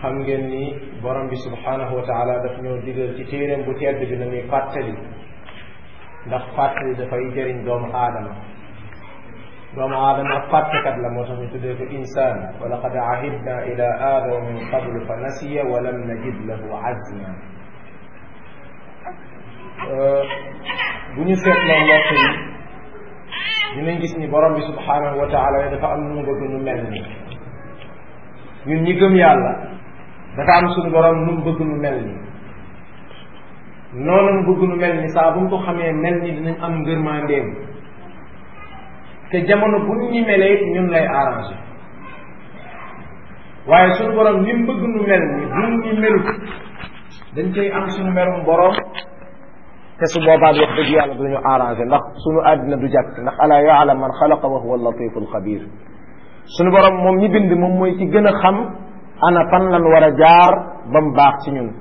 xam ngeen ni borom bi subhanahu wa taala daf ñoo digal ci téeréem bu tedd bi na ñuy fàttali ndax fàttali dafay jëriñ doomu aadama doomu aadama fàttekat la moo tax ñu tuddee ko insaan wa laqad ahidna ila aadama min qablu fa nasiya wa lam najid lahu azma bu ñu seetloo mbokk yi dinañ gis ni borom bi subhanahu wa taala dafa am nu mu bëgg nu mel ni ñun ñi gëm yàlla dafa am suñu borom nu mu bëgg nu mel ni noonu mu bëgg nu mel ni saa bu mu ko xamee mel ni dinañ am ngërmandeem te jamono bu ñu melee ñun lay arrangé waaye suñu borom ni mu bëgg nu mel ni bu ñu melut dañ koy am suñu merum borom te su boobaa wax dëgg yàlla duñu arrangé ndax suñu àddina du jàkk ndax alaa yaalam man xalaqa wa huwa latifu alxabir suñu borom moom mi bind moom mooy ci gën a xam ana fan lan war a jaar ba mu baax ci ñun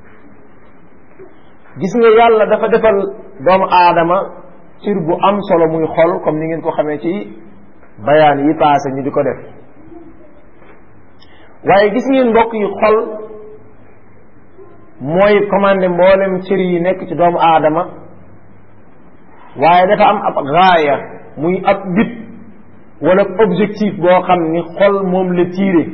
gis nga yàlla dafa defal doomu aadama cir bu am solo muy xol comme ni ngeen ko xamee ci bayaan yi passé ñu di ko def waaye gis ngeen mbokk yi xol mooy commandé mboolem cër yi nekk ci doomu aadama waaye dafa am ab gaaya muy ab bit wala objectif boo xam ni xol moom la tiire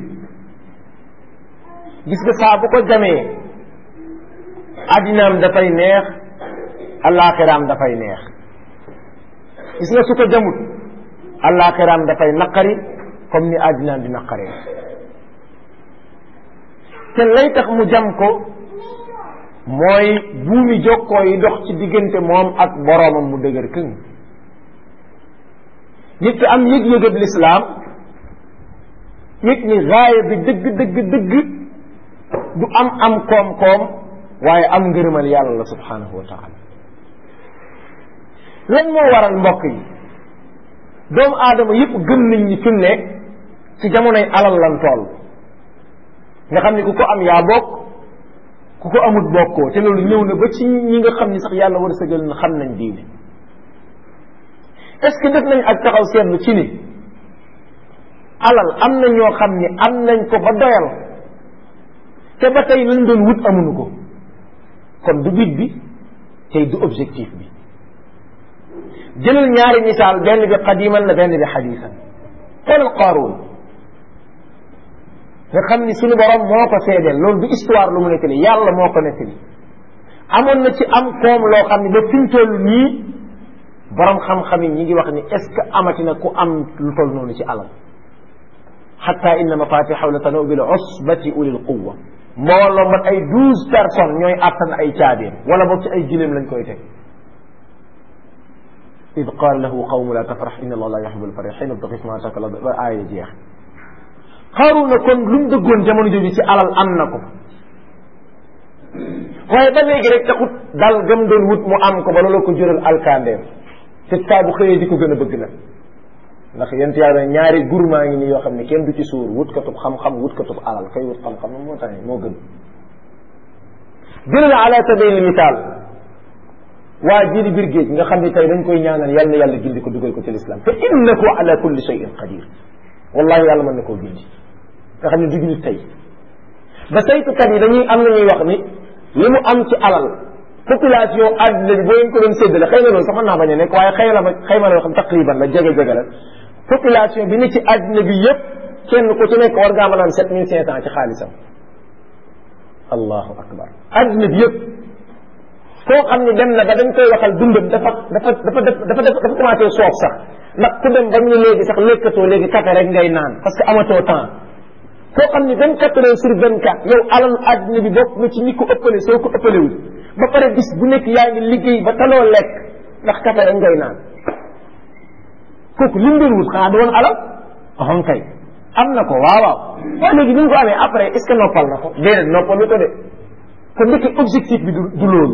gis nga saa bu ko jamee addinaam dafay neex allaaxiraam dafay neex gis nga su ko jamut allaaxiraam dafay naqari comme ni addinaam di naqaree te lay tax mu jam ko mooy buumi jokkoo yi dox ci diggante moom ak boroomam mu dëgër këng nit ki am yëg-yëgab lislaam yëg ni gaaya bi dëgg dëgg dëgg du am am koom-koom waaye am ngërëmal yàlla la subhanahu wa taala lan moo waral mbokk yi doomu aadama yëpp gëm nañ ñi fi mu ne ci jamonoy alal lan tool nga xam ni ku ko am yaa bokk ku ko amut bokkoo te loolu ñëw na ba ci ñi nga xam ni sax yàlla war a sëgal na xam nañ diine est ce que def nañ ak taxaw seetlu ci ni alal am na ñoo xam ni am nañ ko ba doyal te ba tey lañ doon wut amuñu ko kon du bit bi tey du objectif bi jëlal ñaari misaal benn bi qadiman la benn bi xadisan xoolal qaaruun nga xam ni suñu borom moo ko seedeel loolu du histoire lu mu nettali yàlla moo ko nettali amoon na ci am koom loo xam ne ba fi mu toll nii borom xam-xam yi ñi ngi wax ni est ce que amati na ku am lu toll noonu ci alal xatta inna mafatixaw la tanu bil usbati ulil quwa mbooloo mat ay douze personnes ñooy àttan ay caabeem wala boog ci ay gileem lañ koy teg id qaal lahu qawmu la tafrax inna allah la yuhibu alfarixin abtaxif ma ataka la ba aaya jeex xaaruna kon lu mu dëggoon jamono jooju ci alal am na ko waaye ba léegi rek taxut dal gëm doon wut mu am ko ba loolu ko jural alkandeem te saa bu xëyee di ko gën a bëgg nag ndax yent yàlla ñaari gurmaa ngi nii yoo xam ne kenn du ci suur wut katub xam-xam wut katub alal kay wut xam-xam moo tax moo gën jëlal ala sabil misaal waa jili biir géej nga xam ne tey dañ koy ñaanal yal na yàlla gindi ko dugal ko ci lislaam fa innahu ala kulli shay'in qadir wallahi yàlla mën na koo gindi nga xam ne du nit tey ba saytukat yi dañuy am na ñuy wax ni li mu am ci alal population àddina bi boo leen ko doon séddale xëy na loolu sax mën naa bañ a nekk waaye xëy na ma xëy ma la yoo xam taqriban la jege jege la population bi ne ci àddina bi yépp kenn ku ci nekk war ngaa mën a am sept mille cinq cent ci xaalisam allahu akbar àddina bi yépp koo xam ne dem na ba dañ koy waxal dundam dafa dafa dafa dafa dafa commencé soof sax ndax ku dem ba ñu léegi sax lekkatoo léegi café rek ngay naan parce que amatoo temps koo xam ne vingt quatre heures sur vingt quatre yow alalu àddina bi bokk na ci ñi ko ëppale soo ko ëppalewul ba pare bis bu nekk yaa ngi liggéey ba taloo lekk ndax café rek ngay naan kooku li mu doon wut xanaa du woon alal axon kay am na ko waaw waaw waaye léegi ni mu ko amee après est ce que noppal na ko déedéet noppalu ko de kon ndekk objectif bi du du loolu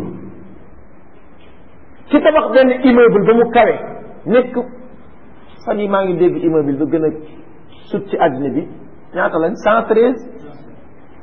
ci tabax benn immeuble ba mu kawe nekk fan yi maa ngi dégg immeuble ba gën a sut ci àddina bi ñaata lañ cent treize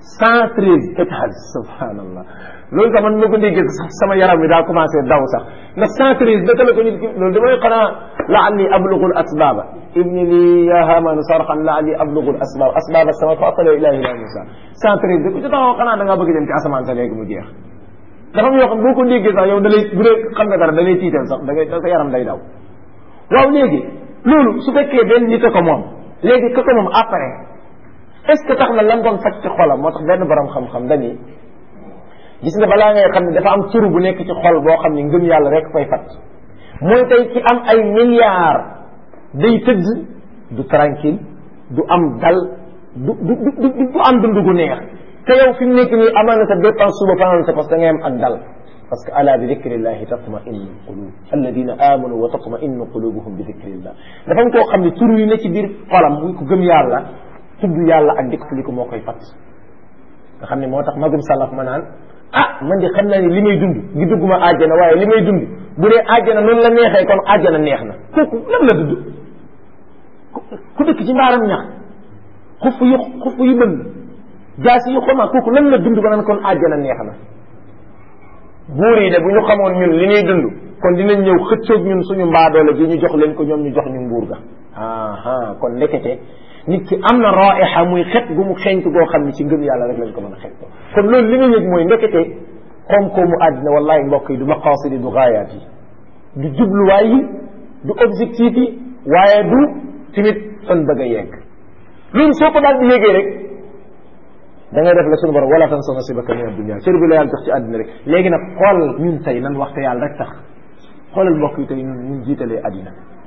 cent treize étages subhanallah loolu sax man ma ko déggee sax sama yaram bi daa commencé daw sax ndax cent treize naka la ko nit ki loolu damay xanaa laalli ablugul asbaba ibni li ya hamanu sarxan laalli ablugul asbab asbaba sama fa asala ilahi ila musa cent treize da ko ci taxaw xanaa da ngaa bëgg dem ci asamaan sa léegi mu jeex dafa am yoo xam boo ko déggee sax yow da lay bu dee xam nga dara da lay tiital sax da ngay sa yaram day daw waaw léegi loolu su fekkee benn nit a ko moom léegi ka ko moom après est ce que tax na lan doon faj ci xolam moo tax benn borom xam-xam dañuy gis nga balaa ngay xam ne dafa am turu bu nekk ci xol boo xam ne ngëm yàlla rek koy fat mooy tey ci am ay milliards day tëdd du tranquille du am dal du du du du am dund gu neex te yow fi mu nekk nii amal na sa dépense suba fanaan sa parce que da ngay am ak dal parce que ala bi dicrillahi tatma innu qulub alladina amanu wa tatma innu qulubuhum bi dicrillah dafa am koo xam ne tur yi ne ci biir xolam muy ko gëm yàlla tudd yàlla ak dikk li ko moo koy fat nga xam ne moo tax magum salaf ma naan ah man di xam naa ni li may dund gi dugguma àjjana waaye li may dund bu dee àjjana noonu la neexee kon àjjana neex na kooku lan la dund ku dëkk ci mbaaram ñax xuf yu xuf yu bënn jaasi yu xoma kooku lan la dund ba naan kon àjjana neex na buur yi de bu ñu xamoon ñun li ñuy dund kon dinañ ñëw xëccoog ñun suñu mbaadoole gi ñu jox leen ko ñoom ñu jox ñu nguur ga aha kon ndekete nit ki am na raixa muy xet gu mu xeeñtu goo xam ne ci ngëm yàlla rek lañ ko mën a xeeñ kon loolu li nga yëg mooy ndekete koom-koomu àddina wallahi mbokk yi du maqaasidi du gaayaat yi du jubluwaay yi du objectif yi waaye du tamit fan bëgg a yegg loolu soo ko daal di yégee rek da ngay def la suñu borom wala tansa nasibaka min ad-dunya cër bi la yàlla jox ci àddina rek léegi nag xool ñun tey nan waxte yàlla rek tax xoolal mbokk yi tey ñun ñun jiitalee àddina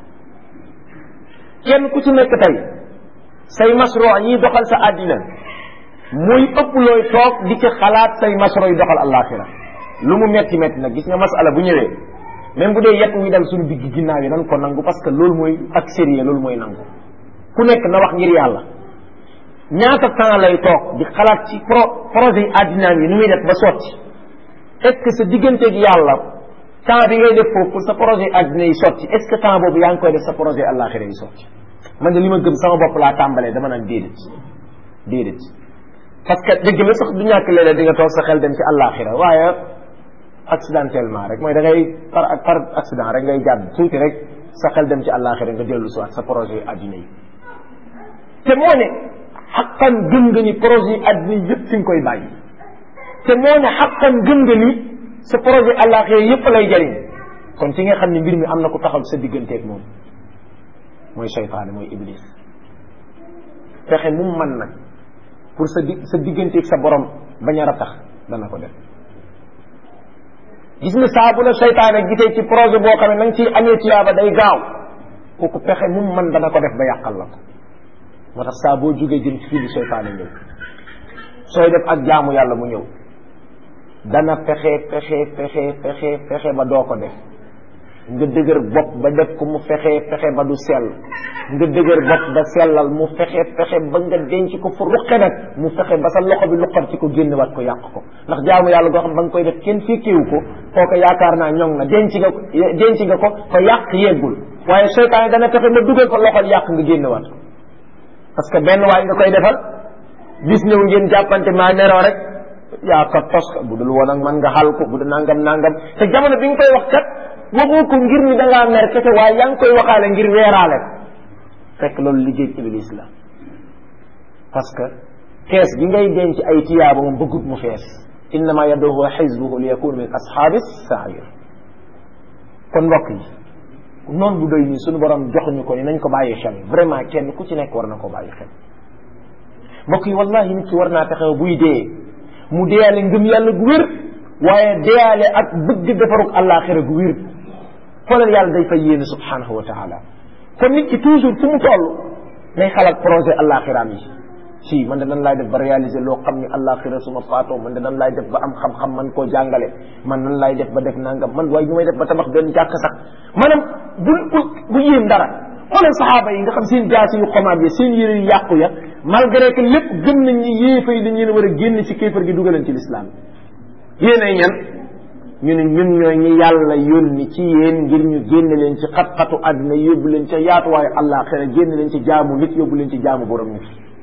kenn ku ci nekk tey say masro ñiy doxal sa àddina muy ëpp looy toog di ci xalaat say masro yi doxal àllaaxira lu mu metti metti nag gis nga masala bu ñëwee même bu dee yet muy dal suñu digg ginnaaw yi nan ko nangu parce que loolu mooy ak sérieux loolu mooy nangu ku nekk na wax ngir yàlla ñaata temps lay toog di xalaat ci pro projet yi àddinaam yi nu muy def ba sotti est-ce que sa digganteeg yàlla temps bi ngay def foofu pour sa projet àddina yi sotti est-ce que temps boobu yaa ngi koy def sa projet àllaaxira yi sotti man de li ma gëm sama bopp laa tàmbalee dama naan déedéet déedéet parce que dëgg la sax du ñàkk léeg-léeg di nga toog sa xel dem ci àllaaxira waaye accidentellement rek mooy da ngay par par accident rek ngay jàdd tuuti rek sa xel dem ci àllaaxira nga dellu si waat sa projet àddina yi te moo ne xaqan gëm nga ni projet yi àddina yi yëpp fi nga koy bàyyi te moo ne xaqan gëm nga ni sa projet àllaaxira yëpp lay jariñ kon ci nga xam ne mbir mi am na ku taxaw sa digganteeg moom mooy seytaane mooy iblis fexe mu man nag pour sa di sa digganteeg sa borom bañ a ratax dana ko def gis nga saa bu la seytaane gisee ci projet boo xam ne na nga ciy amee tiyaaba day gaaw kooku pexe mu man dana ko def ba yàqal la ko moo tax saa boo jógee jëm ci fii di seytaane ñëw sooy def ak jaamu yàlla mu ñëw dana fexe fexe fexe fexe fexe ba doo ko def nga dëgër bopp ba def ko mu fexe fexe ba du sell nga dëgër bopp ba sellal mu fexe fexe ba nga denc ko fu ruqe nag mu fexe ba sa loxo bi luqar ci ko génnewaat ko yàq ko ndax jaamu yàlla goo xam ba nga koy def kenn fekkewu ko kooku yaakaar naa ñoŋ na denc nga ko denc nga ko fa yàq yeggul waaye seytaane dana fexe ba dugal ko loxo yàq nga génnewaat ko parce que benn waay nga koy defal bis ñëw ngeen jàppante maa neroo rek yaa ko tos bu dul woon ak man nga xal ko bu dul nangam nangam te jamono bi nga koy wax kat waxoo ko ngir ni da ngaa mer kese waaye yaa ngi koy waxaale ngir weeraale ko fekk loolu liggéey iblis la parce que kees gi ngay denc ay tiyaaba moom bëggut mu fees innama yaduhu xisbuhu li yakun min ashaabi sair kon mbokk yi noonu bu doy nii suñu borom joxuñu ko ni nañ ko bàyyi xel vraiment kenn ku ci nekk war na ko bàyyi xel mbokk yi wallahi nit ki war naa taxaw buy dee mu deyaale ngëm yàlla gu wér waaye deyaale ak bëgg defarug àllaaxira gu wér xoolal yàlla day fay yéene subhanahu wa taala kon nit ki toujours fu mu toll nay xalaat projet àllaaxiraam yi si man de nan laay def ba réaliser loo xam ni àllaaxira su ma faatoo man de nan laay def ba am xam-xam man koo jàngale man nan laay def ba def nangam man waaye ñu may def ba tabax benn jàkk sax maanaam bu bu bu yéem dara xoolal saxaaba yi nga xam seen jaasi yu xomaat ya seen yére yu yàqu ya malgré que lépp gëm nañ ni yéefa yi dañ leen war a génn ci kéefar gi dugaleen ci lislaam yéen ay ñan ñu ne ñun ñooy ñi yàlla yónni ci yéen ngir ñu génn leen ci xat-xatu àddina yóbbu leen ca yaatuwaayu àllaaxira génn leen ci jaamu nit yóbbu leen ci jaamu borom nit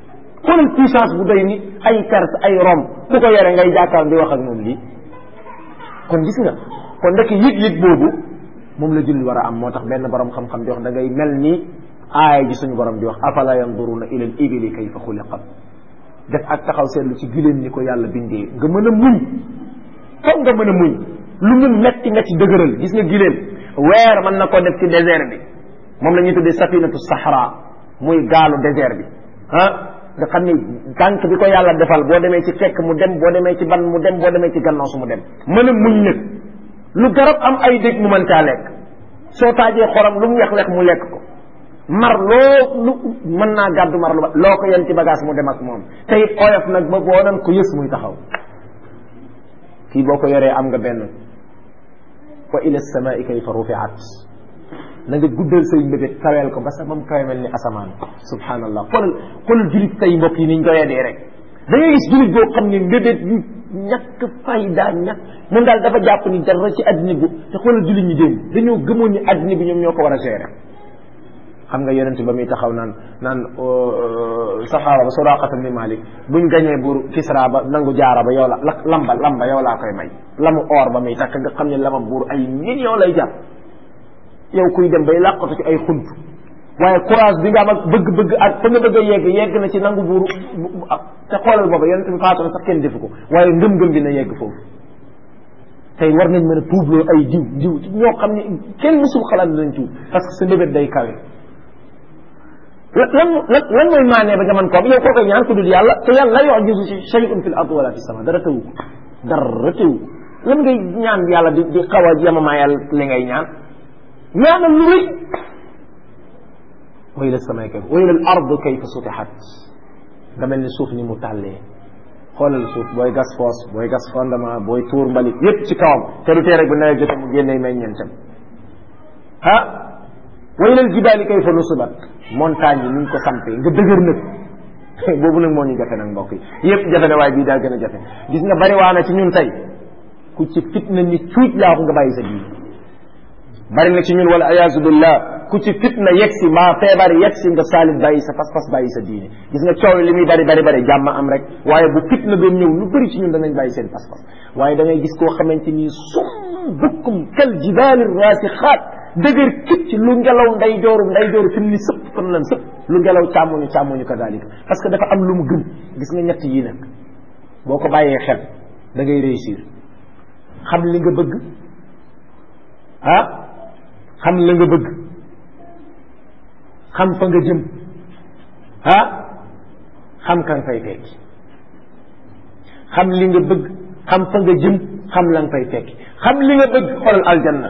xoolal puissance bu doy ni ay Perse ay Rome ku ko yore ngay jàkkaar di wax ak moom lii kon gis nga kon ndek yëg-yëg boobu moom la julli war a am moo tax benn borom xam-xam di wax da ngay mel ni aaya ji suñu borom di wax afala yanduruna ila al ibili kayfa xuliqat def ak taxaw seetlu ci giléem ni ko yàlla bindee nga mën a muñ foog nga mën a muñ lu mu metti metti dëgëral gis nga giléem weer mën na koo def ci désert bi moom la ñuy tuddee safinatu sahra muy gaalu désert bi ah nga xam ni tànk bi ko yàlla defal boo demee ci fekk mu dem boo demee ci ban mu dem boo demee ci gannaaw su mu dem mën a muñ nag lu garab am ay dégg mu mën caa lekk soo taajee xorom lu mu wex-wex mu lekk ko mar loo lu mën naa gàddu mar lu ba loo ko yen ci bagage mu dem ak moom te it oyof nag ba boo nan ko yës muy taxaw kii boo ko yoree am nga benn wa ila samaai kayfa rufiat na nga guddal say mbébét kaweel ko ba sa ba mu kawe mel ni asamaan subhanallah xoolal xoolal julit tey mbokk yi niñ doyadee rek da ngay gis julit boo xam ne mbébét yu ñàkk fayda ñàkk moom daal dafa jàpp ni dara ci addina bi te xoolal julit ñi démb dañoo gëmoon ni addina bi ñoom ñoo ko war a gérer xam nga yonent ba muy taxaw naan naan saxaaba ba suraqata ni malik buñ gañee buur kisra ba nangu jaara ba yow la lamba lamba yow laa koy may lamu or ba muy takk nga xam ne lama buur ay million lay jàpp yow kuy dem bay làqatu ci ay xunt waaye courage bi nga am ak bëgg-bëgg ak fa nga bëgg a yegg yegg na ci nangu buuru te xoolal booba yonent bi faatu na sax kenn defu ko waaye ngëm-ngëm bi na yegg foofu tey war nañ mën a tuubloo ay jiw jiw ñoo xam ne kenn mësul xalaat dinañ tuub parce que sa mbébét day kawe lan lan lan mooy maanee ba nga mën koo yow koo koy ñaan ku dul yàlla te yàlla la yu'jizu ci shay'un fil ardi wala fis sama dara tëwu ko dara tëwu ko lan ngay ñaan yàlla di di xaw a yemamaayal li ngay ñaan ñaanal lu rëy wa ila samay kayfa wa ila al ard kayfa sutihat nga mel ni suuf ni mu tàllee xoolal suuf booy gas foos booy gas fondement booy tuur mbalit yépp ci kawam te du tee rek bu nawet jotee mu génnee meññeentam ah wa ila al jibaali kayfa nusibat montagne yi ni ñu ko sampee nga dëgër nag boobu nag moo ñu jafe nag mbokk yi yépp jafe na waaye bii daa gën a jafe gis nga bari waa na ci ñun tey ku ci fitna ni cuuj laa ko nga bàyyi sa diine bari na ci ñun wala ayaasu billah ku ci fitna yegsi mbaa feebar yegsi nga saalit bàyyi sa pas-pas bàyyi sa diine gis nga coow li muy bari bari bari jàmm am rek waaye bu fitna doon ñëw lu bëri ci ñun danañ bàyyi seen pas-pas waaye da ngay gis koo xamante ni sum bukkum kal jibaali rasixaat dëgër kicc lu ngelaw nday jooru nday jooru fi mu ni sëpp fan lan sëpp lu ngelaw càmmoñu càmmoñu kadalika parce que dafa am lu mu gëm gis nga ñett yii nag boo ko bàyyee xel da ngay réussir xam li nga bëgg ah xam la nga bëgg xam fa nga jëm ah xam kan fay fekki xam li nga bëgg xam fa nga jëm xam lan fay fekki xam li nga bëgg xoolal aljanna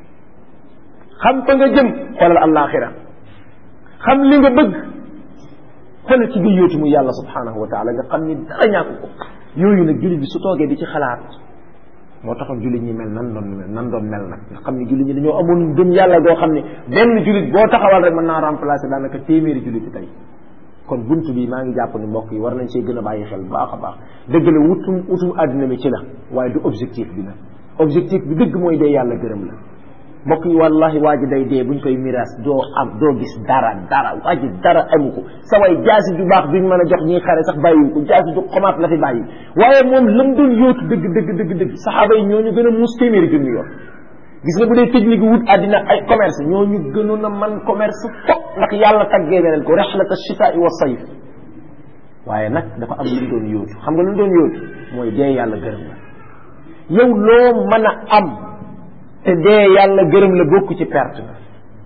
xam fa nga jëm xoolal alaxira xam li nga bëgg xoolal ci biir yóotu mu yàlla subhanahu wa taala nga xam ni dara ñàkk ko yooyu nag jullit bi su toogee di ci xalaat moo taxoon jullit ñi mel nan doon mel nan doon mel nag nga xam ni jullit ñi dañoo amoon gëm yàlla goo xam ni benn jullit boo taxawal rek mën naa remplacer daanaka téeméeri jullit yi tey kon bunt bi maa ngi jàpp ni mbokk yi war nañ see gën a bàyyi xel baax a baax dëgg la wutum wutum àddina mi ci la waaye du objectif bi nag objectif bi dëgg mooy dee yàlla gërëm la mbokk yi wallahi waa ji day dee buñ koy miraas doo am doo gis dara dara waa ji dara amu ko sa way jaasi ju baax duñ mën a jox ñiy xare sax bàyyiwu ko jaasi ju xomaat la fi bàyyi waaye moom lam doon yóotu dëgg dëgg dëgg dëgg saxaaba yi ñooñu gën a muus téeméeri junni yoon gis nga bu dee technique wut àddina ay commerce ñooñu gënoon a man commerce fop ndax yàlla taggee na leen ko rexlata chitaa wa sayf waaye nag dafa am lu mu doon yóotu xam nga lu mu doon yóotu mooy dee yàlla gërëm la yow loo mën a am te dee yàlla gërëm la bokk ci perte na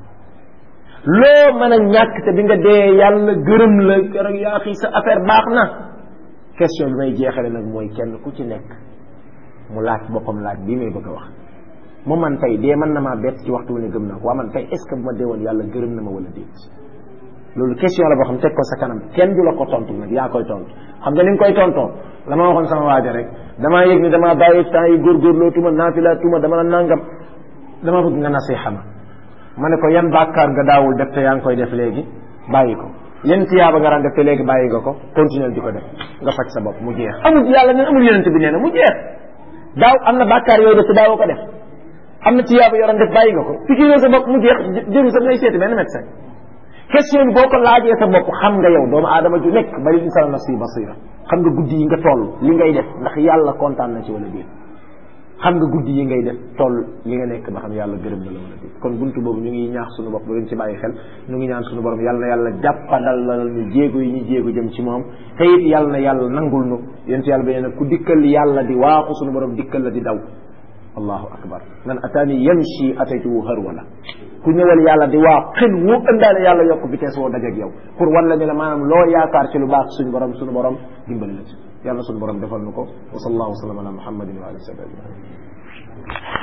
loo mën a ñàkk te bi nga dee yàlla gërëm la keroog yaa xii sa affaire baax na question bi may jeexale nag mooy kenn ku ci nekk mu laaj boppam laaj bii may bëgg a wax mu man tey dee mën na maa bett ci waxtu wu ne gëm naa ko waa man tey est ce que bu ma dee woon yàlla gërëm na ma wala déet loolu question la boo xam teg ko sa kanam kenn du la ko tontu nag yaa koy tontu xam nga ni nga koy tontoo la ma waxoon sama waaja rek damaa yëg ni damaa bàyyi temps yi góorgóorloo tuma naafila tuma dama la nangam dama bëgg nga nasiha ma ma ne ko yan bàkkaar nga daawul def te yaa ngi koy def léegi bàyyi ko yan tiyaaba nga daan def te léegi bàyyi nga ko continuer di ko def nga faj sa bopp mu jeex amul yàlla ne amul yonent bi nee na mu jeex daaw am na bàkkaar yooyu def te daawoo ko def am na tiyaaba yoroon def bàyyi nga ko fikiroo sa bopp mu jeex jëru sa ngay seeti benn médecin question bi boo ko laajee sa bopp xam nga yow doomu aadama ju nekk bari insaan nafsi basira xam nga guddi yi nga toll li ngay def ndax yàlla kontaan na ci wala déet xam nga guddi yi ngay def toll li nga nekk ba xam yàlla gërëm na la wala déet kon buntu boobu ñu ngi ñaax suñu bopp ba ci bàyyi xel ñu ngi ñaan suñu borom yàlla na yàlla jàppandal la ñu jéego yi ñu jéego jëm ci moom te it yàlla na yàlla nangul nu yéen yàlla ba ne ku dikkal yàlla di waaxu suñu borom dikkal la di daw allahu akbar man ataani yamshi ataytuhu harwala ku ñëwal yàlla di waa xel wu ëndaale yàlla yokk vitesse woo dajeeg yow pour wan la ne la maanaam loo yaakaar ci lu baax suñu borom suñu borom dimbali la ci yàlla suñu borom defal nu ko wa sallallahu wa sallam ala muhammadin wa alihi wa sahbihi